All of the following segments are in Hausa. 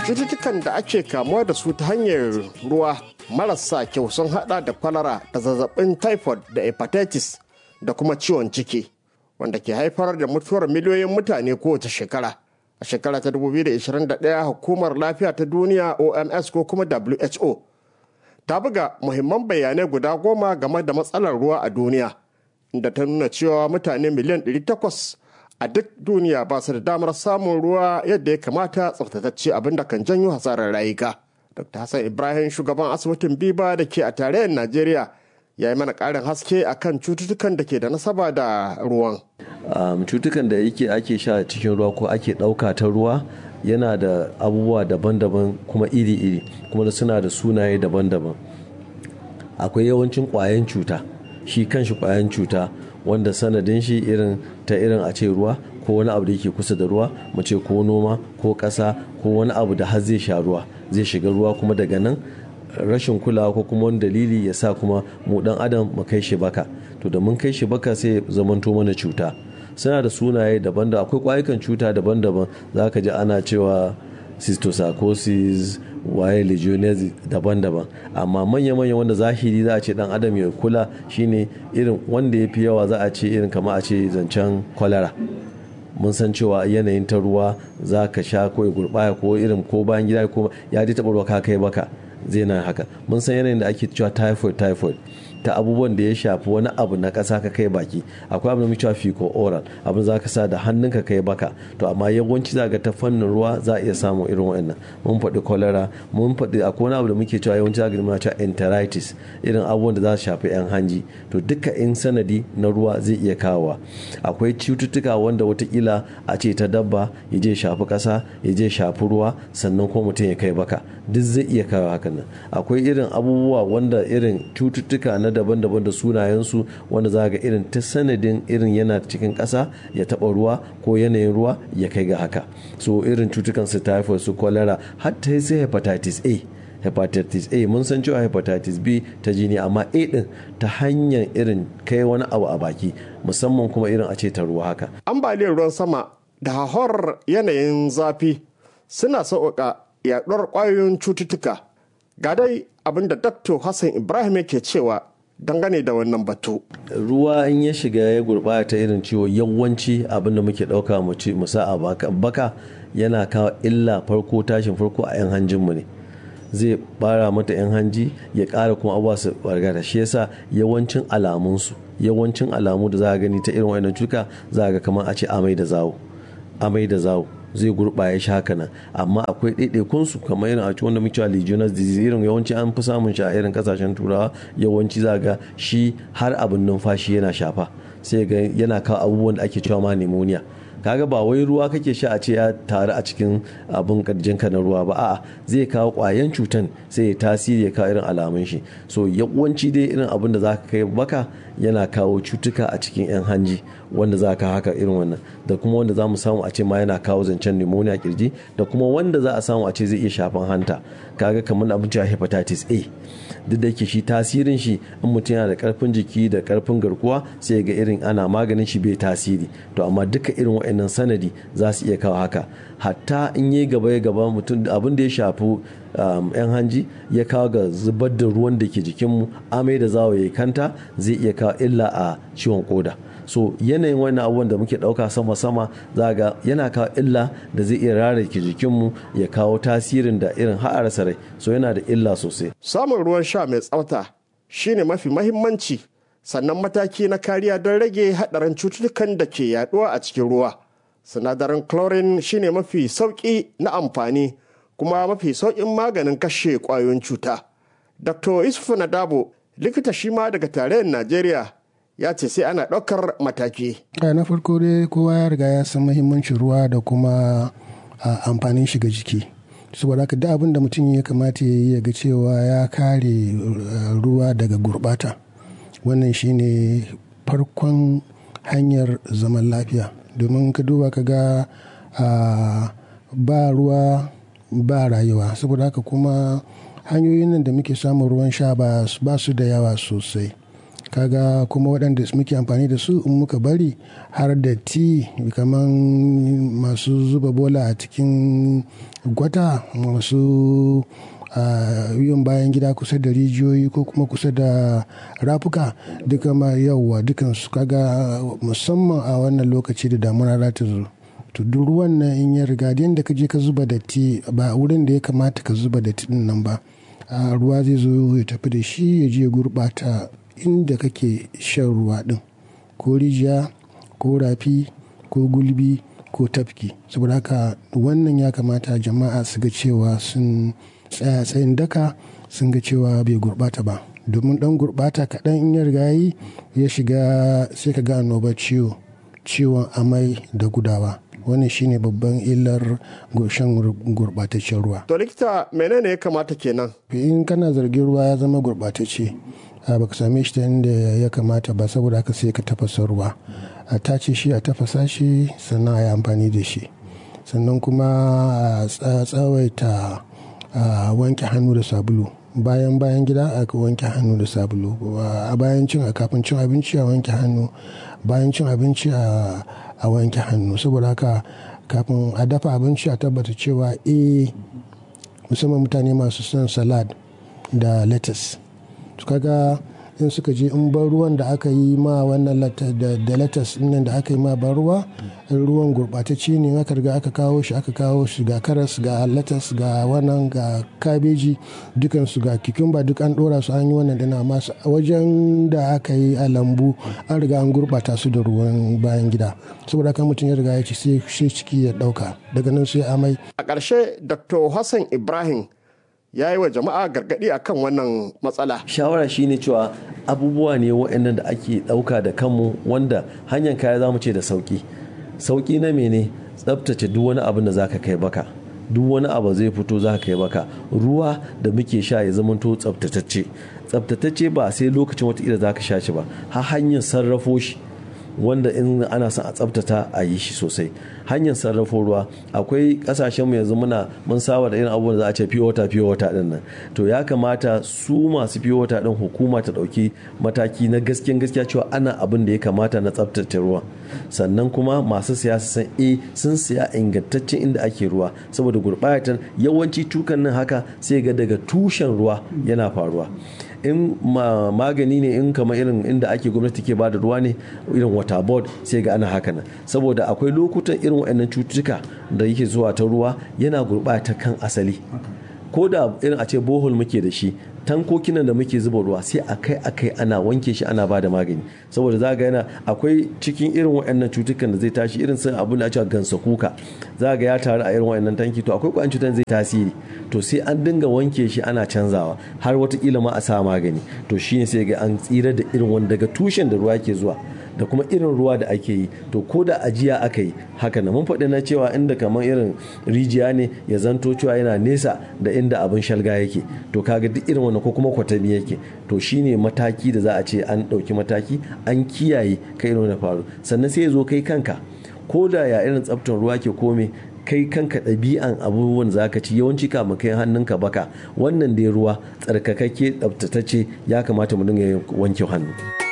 cututtukan da ake kamuwa da su ta hanyar ruwa marasa kyau sun hada da kwalara da zazzabin typhoid da hepatitis da kuma ciwon ciki wanda ke haifar da mutuwar miliyoyin mutane kowace shekara a shekara ta 2021 hukumar lafiya ta duniya oms ko kuma who ta buga muhimman bayanai guda goma game da matsalar ruwa a duniya inda ta nuna cewa mutane miliyan 800 a duk duniya ba su da damar samun ruwa yadda ya kamata tsaftatacce abinda kan janyo hasarar rayuka dr hassan ibrahim shugaban asibitin biba da ke a tarayyar najeriya ya yi mana ƙarin haske akan cututtukan da ke da nasaba da ruwan cutukan da yake ake sha cikin ruwa ko ake ɗauka ta ruwa yana da abubuwa daban-daban kuma iri-iri kuma da suna da sunaye daban-daban akwai yawancin ƙwayan cuta shi kanshi ƙwayan cuta wanda sanadin shi irin ta irin a ce ruwa ko wani abu da yake kusa da ruwa mu ce ko noma ko ƙasa ko wani abu da har zai sha ruwa zai shiga ruwa kuma daga nan rashin kulawa ko kuma wani dalili ya sa kuma mu dan adam mu kai shi baka to da mun kai shi baka sai zamanto mana cuta suna da sunaye daban da akwai kwayukan cuta daban-daban za ka ji ana cewa cysticercosis waye legionnaires daban-daban amma manya-manya wanda zahiri za a ce dan adam ya kula shine irin wanda ya fi yawa za a ce irin kama a ce zancen kwalara mun san cewa yanayin ta ruwa za ka sha ko ya gurbaya ko irin ko bayan gida ko ya ji taɓa ruwa ka kai baka zai na haka mun san yanayin da ake cewa typhoid typhoid ta abubuwan da ya shafi wani abu na ƙasa ka kai baki akwai abu da muke cewa fico oral abin za ka sa da hannunka kai baka to amma yawanci za ga ta fannin ruwa za a iya samun irin wannan mun faɗi cholera mun faɗi akwai wani abu da muke cewa yawanci za ga muna cewa enteritis irin abubuwan da za su shafi yan hanji to duka in sanadi na ruwa zai iya kawowa akwai cututtuka wanda watakila a ce ta dabba ya je shafi ƙasa ya je shafi ruwa sannan kuma mutum ya kai baka duk zai iya kawo hakan nan akwai irin abubuwa wanda irin cututtuka na daban-daban da sunayensu wanda za ga irin ta sanadin irin yana cikin ƙasa ya taɓa ruwa ko yanayin ruwa ya kai ga haka so irin cutukan su typhoid su cholera har ta sai hepatitis a hepatitis a mun san cewa hepatitis b ta jini amma a din ta hanyar irin kai wani abu a baki musamman kuma irin a ce ta ruwa haka ambaliyar ruwan sama da hahor yanayin zafi suna sauƙaƙa yaɗuwar ƙwayoyin cututtuka ga dai abinda dr hassan ibrahim yake cewa dangane da wannan batu. ruwa in ya shiga ya gurɓata irin ciwo yawanci abin da muke ɗauka mu ci mu sa a baka yana kawo illa farko tashin farko a yan hanjinmu ne zai bara mata yan hanji ya ƙara kuma abuwa su bargata shi yasa yawancin alamunsu yawancin alamu da za a gani ta irin wannan cuka za a ga kamar a ce amai da zawo amai da zawo zai gurɓaya shi haka nan amma akwai ɗaiɗaikun su kamar irin a ci wanda muke legionnaires disease irin yawanci an fi samun shi a irin kasashen turawa yawanci za ga shi har abin numfashi yana shafa sai ga yana kawo abubuwan da ake cewa ma pneumonia kaga ba wai ruwa kake sha a ce ya taru a cikin abin ka na ruwa ba a'a zai kawo kwayan cutan sai ya tasiri ya kawo irin alamun shi so yawanci dai irin abin da zaka kai baka yana kawo cutuka a cikin yan hanji wanda za ka haka irin wannan da kuma wanda za mu samu a ce ma yana kawo zancen pneumonia kirji da kuma wanda za a samu a ce zai iya shafan hanta kaga kamar abin cewa hepatitis A duk da yake shi tasirin shi in mutum yana da karfin jiki da karfin garkuwa sai ga irin ana maganin shi bai tasiri to amma duka irin wa'annan sanadi za su iya kawo haka hatta in yi gaba ya gaba mutum abin da ya shafi yan hanji ya kawo ga zubar da ruwan da ke jikinmu amai da zawo ya kanta zai iya kawo illa a ciwon koda so yanayin wannan abubuwan da muke dauka sama-sama za ga yana kawo illa da zai iya rarrake jikinmu ya kawo tasirin da irin ha'arsa rai so yana da illa sosai samun ruwan sha mai tsafta shine mafi mahimmanci sannan mataki na kariya don rage haɗarin cututtukan da ke yaduwa a cikin ruwa sinadarin chlorine shine mafi sauƙi na amfani kuma mafi sauƙin maganin kashe ƙwayoyin cuta dr isufu nadabo likita shi ma daga tarayyar najeriya ya ce sai ana ɗaukar mataki. na farko dai kowa ya riga ya san muhimmancin ruwa da kuma amfanin shiga jiki saboda haka duk abin da mutum ya kamata ya yi ga cewa ya kare ruwa daga gurbata wannan shine farkon hanyar zaman lafiya domin ka duba ka ga ba ruwa ba rayuwa saboda haka kuma hanyoyin nan da muke samun ruwan sha ba su da yawa sosai kaga kuma waɗanda muke amfani da su in muka bari har da ti kamar masu zuba bola a cikin gwata masu yin bayan gida kusa da rijiyoyi ko kuma kusa da rafuka duka ma yauwa dukansu kaga musamman a wannan lokaci da damuna za ta zo to duk ruwan nan in ya riga da ka je ka zuba datti ba wurin da ya kamata ka zuba datti din nan ba ruwa zai zo ya tafi da shi ya je gurɓata inda kake shan ruwa din ko rijiya ko rafi ko gulbi ko tafki saboda haka wannan ya kamata jama'a su ga cewa sun tsaya tsayin daka sun ga cewa bai gurɓata ba domin dan gurɓata kaɗan in ya riga yi ya shiga sai ka ga annobar ciwo ciwon amai da gudawa wannan shine babban illar shan gurɓataccen ruwa to likita menene ya kamata kenan in kana zargin ruwa ya zama gurɓatacce baka same shi ta inda ya kamata ba saboda haka sai ka tafasa ruwa a tace shi a tafasa shi sannan a yi amfani da shi sannan kuma a tsawaita wanke hannu da sabulu bayan bayan gida a wanke hannu da sabulu a bayan cin a kafin cin abinci a wanke hannu bayan cin abinci a wanke hannu saboda haka kafin a dafa abinci a tabbata cewa eh musamman mutane masu son salad da lettuce kaga in suka je in ban ruwan da aka yi ma wannan da latas nan da aka yi ma ban ruwa ruwan gurɓatacce ne aka riga aka kawo shi aka kawo shi ga karas ga latas ga wannan ga kabeji dukansu ga kikumba duk an ɗora su an yi wannan dana masu wajen da aka yi a lambu an riga an gurɓata su da ruwan bayan gida saboda kan mutum ya riga ya ci sai ciki ya ɗauka daga nan sai amai a ƙarshe dr hassan ibrahim ya yi wa jama'a gargaɗi a kan wannan matsala. shawara shine cewa abubuwa ne waɗannan da ake ɗauka da kanmu wanda hanyar kaya za mu ce da sauƙi sauƙi na mene tsabtace duk wani abin da za ka kai baka duk wani abu zai fito za ka kai baka ruwa da muke sha ya zamanto tsabtatacce tsabtatacce ba sai lokacin wata za ka sha shi ba har hanyar sarrafo shi wanda in ana son a tsabtata a yi shi sosai hanyar sarrafo ruwa akwai kasashenmu yanzu muna mun saba da irin abubuwan da za a ce fiye wata fiye wata din nan to ya kamata su masu fiye wata din hukuma ta dauki mataki na gaskiyan gaskiya cewa ana abin da ya kamata na tsabtace ruwa sannan kuma masu siya su san eh sun siya ingantaccen inda ake ruwa saboda gurbatar yawanci tukan nan haka sai ga daga tushen ruwa yana faruwa in magani ne in kama irin inda ake gwamnati ke bada ruwa ne irin water board sai ga ana haka nan saboda akwai lokutan irin waɗannan cututtuka da yake zuwa ta ruwa yana gurɓata kan asali ko da irin a ce bohol muke da shi tankokinan da muke zuba ruwa sai akai akai ana wanke shi ana bada magani saboda za ga yana akwai cikin irin waɗannan cutukan da zai tashi irin sun abin da ake gansa kuka za ga ya taru a irin waɗannan tanki to akwai ƙwayan cutan zai tasiri to sai an dinga wanke shi ana canzawa har watakila ma a sa magani to shine sai ga an tsira da irin wanda daga tushen da ruwa ke zuwa da kuma irin ruwa da ake yi to ko da ajiya aka yi haka na mun faɗi na cewa inda kamar irin rijiya ne ya zanto cewa yana nesa da inda abin shalga yake to kaga duk irin wannan ko kuma kwatami yake to shine mataki da za a ce an ɗauki mataki an kiyaye kai irin wani faru sannan sai ya zo kai kanka ko da ya irin tsaftar ruwa ke kome kai kanka ɗabi'an abubuwan za ka ci yawanci kama kai hannunka baka wannan dai ruwa tsarkakakke tsaftatacce ya kamata mu dinga wanke hannu.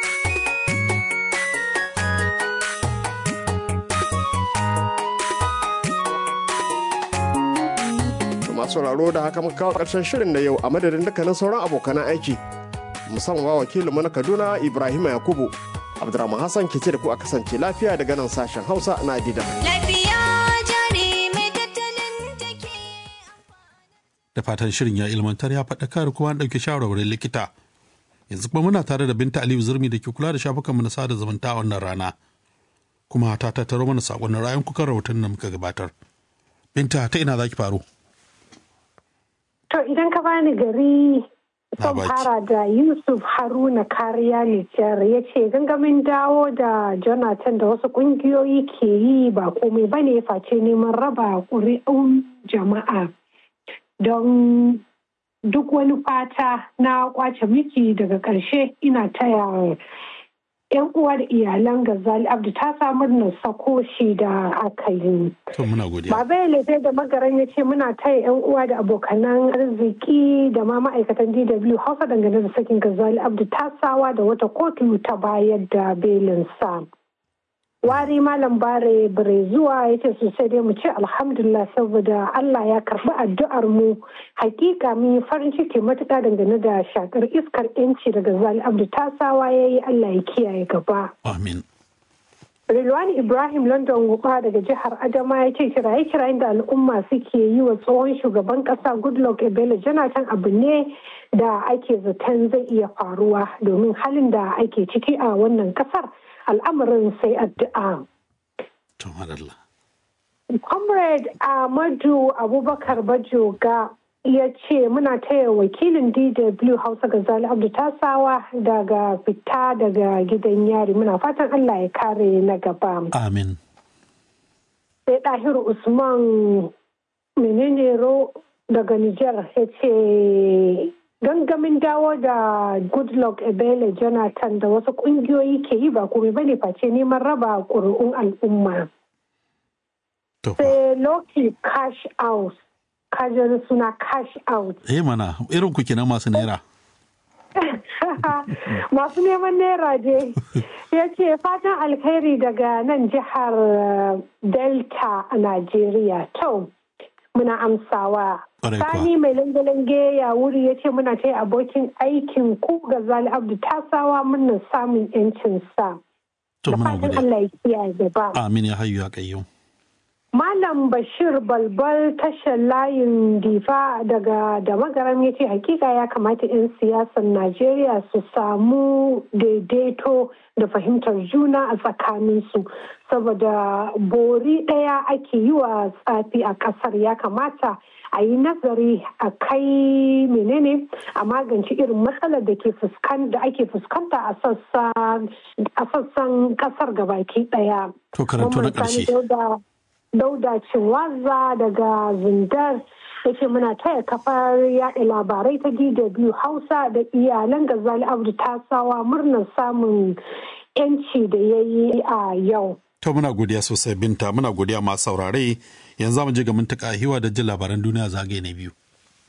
sauraro da haka muka kawo ƙarshen shirin na yau a madadin dukkanin sauran abokanan aiki musamman wa wakilinmu na kaduna ibrahim yakubu abdurrahman hassan ke ce da ku a kasance lafiya daga nan sashen hausa na dida da fatan shirin ya ilmantar ya faɗakar kuma an ɗauki shawarwarin likita yanzu kuma muna tare da binta aliyu zurmi da ke kula da shafukanmu na sada zumunta a wannan rana kuma ta tattaro mana saƙonnin ra'ayin kukan rahoton da muka gabatar binta ta ina za ki faru To idan ka bani gari son fara da Yusuf Haruna kariya Nijar ya ce gangamin dawo da Jonathan da wasu kungiyoyi ke yi ba komai ba ne face neman raba ƙuri'un jama'a don duk wani fata na kwace miki daga ƙarshe ina taya yan uwa da iyalan Gazali Abdu ta samu na sako shi da aka yi. To muna godiya. Baba ya lefe da magaran ya ce muna taya yan uwa da abokanan arziki da ma ma'aikatan DW Hausa dangane da sakin Gazali Abdu tasawa da wata kotu ta bayar da belin sa. Wari Malam Bare Bare zuwa ya ce sosai dai mu ce alhamdulillah saboda Allah ya karbi addu'ar mu hakika mun yi farin ciki matuƙa dangane da shakar iskar yanci daga Zali Abdu tasawa ya yi Allah ya kiyaye gaba. Amin. Rilwani Ibrahim London Guba daga jihar Adama ya ce kiraye-kirayen da al'umma suke yi wa tsohon shugaban kasa Goodluck Ebele Jonathan abu ne da ake zaton zai iya faruwa domin halin da ake ciki a wannan kasar al'amarin sai addu'a. To madalla. Comrade Ahmadu Abubakar Bajoga ya ce muna taya wakilin DW Hausa Gazali Abdu Tasawa daga fita daga gidan yari muna fatan Allah ya kare na gaba. Amin. Sai Dahiru Usman menene ro daga Nijar ya ce gangamin dawo da Goodluck Ebele Jonathan da wasu kungiyoyi ke yi ba komai bane face neman raba ƙuri'un al'umma. Sai Loki Cash Out kajar suna cash out. Eh mana irin ku kenan masu naira. masu neman naira je ya ce fatan alkhairi daga nan jihar delta a najeriya to muna amsawa sani mai lange-lange ya wuri ya ce muna ta abokin aikin ku ga zali abdu tasawa muna samun yancin sa da fatan allah ya kiyaye gaba amin ya hayu ya kayyum Malam Bashir Balbal tashar layin difa daga da magaram ya ce hakika ya kamata 'yan siyasar Najeriya su samu daidaito da fahimtar juna a tsakaninsu saboda bori ɗaya ake yi wa tsafi a ƙasar ya kamata a yi nazari a kai menene a magance irin matsalar da ke da ake fuskanta a sassan ƙasar gabaki ɗaya. To karanto na ƙarshe. dauda cinwaza daga zindar yake muna taya kafar yaɗa labarai ta dw hausa da iyalan gazali abdu tasawa murnar samun yanci da ya yi a yau to muna godiya sosai binta muna godiya masu saurare yanzu mu je ga mintaka hiwa da jin labaran duniya zagaye na biyu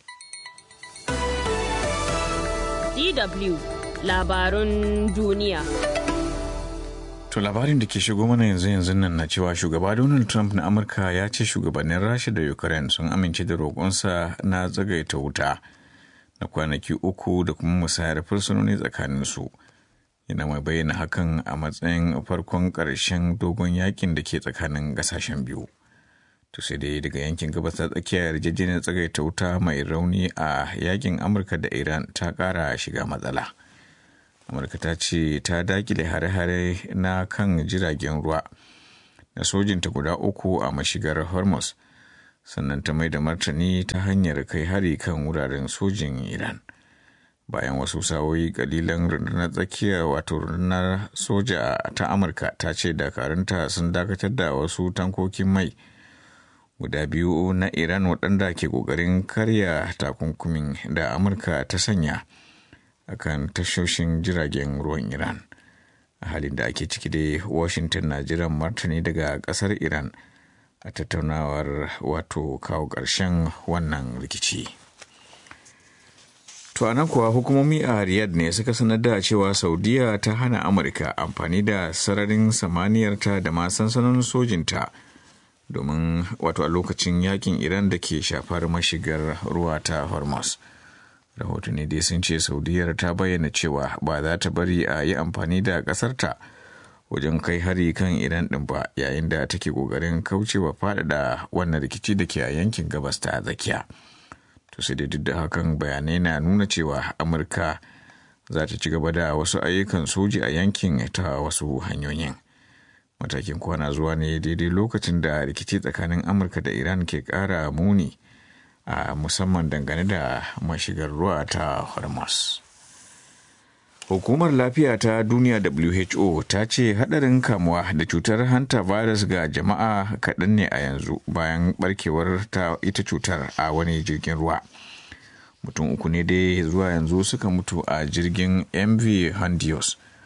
dw labarun duniya To labarin da ke shigo mana yanzu yanzu nan na cewa shugaba Donald Trump na Amurka ya ce shugabannin Rasha da Ukraine sun amince da roƙonsa na tsagaita wuta na kwanaki uku da kuma musayar fursunoni tsakaninsu. Yana mai bayyana hakan a matsayin farkon ƙarshen dogon yakin da ke tsakanin ƙasashen biyu. To sai dai daga yankin gabas ta tsakiya yarjejeniyar tsagaita wuta mai rauni a yakin Amurka da Iran ta ƙara shiga matsala. amurka ta ce ta dakile hare-hare na kan jiragen ruwa na sojinta guda uku a mashigar hormuz sannan ta mai da martani ta hanyar kai hari kan wuraren sojin iran bayan wasu sawoyi kalilan rundunar tsakiya wato rundunar soja ta amurka ta ce dakarunta sun dakatar da wasu tankokin mai guda biyu na iran waɗanda ke ƙoƙarin karya takunkumin da amurka ta sanya akan tashoshin jiragen ruwan iran a halin da ake ciki dai washington na jiran martani daga kasar iran a tattaunawar wato kawo ƙarshen wannan rikici to nan kuwa hukumomi a riyadh ne suka sanar da cewa saudiya ta hana amurka amfani da sararin samaniyarta da ma sansanonin sojinta domin wato a lokacin yakin iran da ke shafar mashigar ruwa ta hormuz rahotanni dai sun ce saudiyar ta bayyana cewa ba za ta bari a yi amfani da ƙasarta wajen kai hari kan iran ɗin ba yayin da take ƙoƙarin kaucewa faɗaɗa wannan rikici da ke a yankin gabas ta tsakiya to sai dai duk da hakan bayanai na nuna cewa amurka za ta ci gaba da wasu ayyukan soji a yankin ta wasu hanyoyin matakin kwana zuwa ne daidai lokacin da rikici tsakanin amurka da iran ke ƙara muni a musamman dangane da mashigar ruwa ta hormuz hukumar lafiya ta duniya who ta ce hadarin kamuwa da cutar hanta virus ga jama'a kaɗan ne a yanzu bayan barkewar ta ita cutar a wani jirgin ruwa mutum uku ne dai zuwa yanzu suka mutu a jirgin mv handios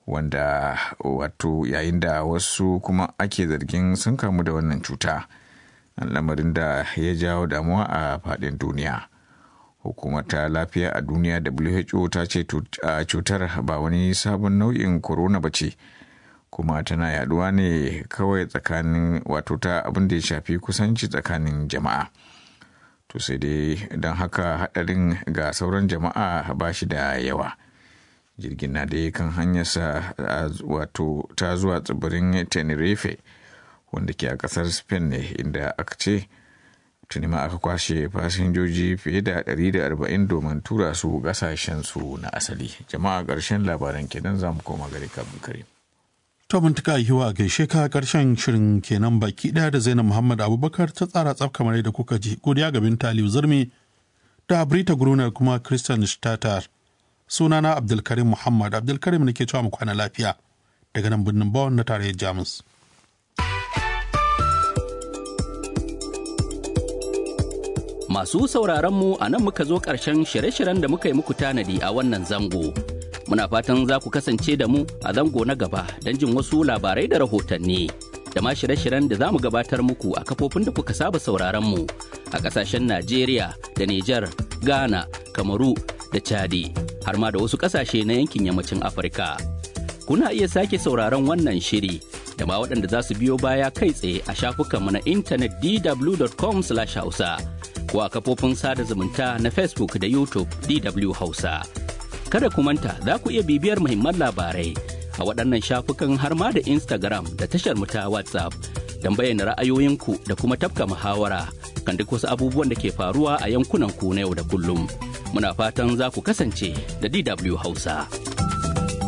wanda wato yayin da wasu kuma ake zargin sun kamu da wannan cuta lamarin da ya jawo damuwa a faɗin duniya hukumar ta lafiya a duniya who ta ce cutar ba wani sabon nau'in corona ba ce kuma tana yaduwa ne kawai tsakanin wato ta abin da ya shafi kusanci tsakanin jama'a to sai dai don haka hadarin ga sauran jama'a ba shi da yawa jirgin na dai kan hanyarsa wato ta zuwa tsibirin tenerife wanda ke a kasar spain ne inda aka ce tuni ma aka kwashe fasinjoji fiye da 140 domin tura su su na asali jama'a ƙarshen labaran kenan za mu koma gari kabin kare to mun tuka yiwa a gaishe ka karshen shirin kenan baki daya da zainab muhammad abubakar ta tsara tsaf kamar yadda kuka ji godiya ga binta aliyu zurmi da brita gruner kuma christian statar sunana abdulkarim muhammad abdulkarim ne ke cewa mu kwana lafiya daga nan birnin bawon na tarayyar jamus Masu sauraron mu a nan muka zo ƙarshen shirye-shiryen da muka yi muku tanadi a wannan zango. Muna fatan za ku kasance da mu a zango na gaba don jin wasu labarai da rahotanni. Da ma shirye-shiryen da za mu gabatar muku a kafofin da kuka saba sauraron mu a ƙasashen Najeriya da Nijar, Ghana, Kamaru da Chadi, har ma da wasu ƙasashe na yankin yammacin Afirka. Kuna iya sake sauraron wannan shiri da ma waɗanda za su biyo baya kai tsaye a shafukanmu na intanet dw.com/hausa. ko a kafofin sada zumunta na Facebook da YouTube DW Hausa. Kada ku manta za ku iya bibiyar muhimman labarai a waɗannan shafukan har ma da Instagram da tashar mu ta WhatsApp don bayyana ra'ayoyinku da kuma tafka muhawara kan duk wasu abubuwan da ke faruwa a yankunan ku na yau da kullum. Muna fatan za ku kasance da DW Hausa.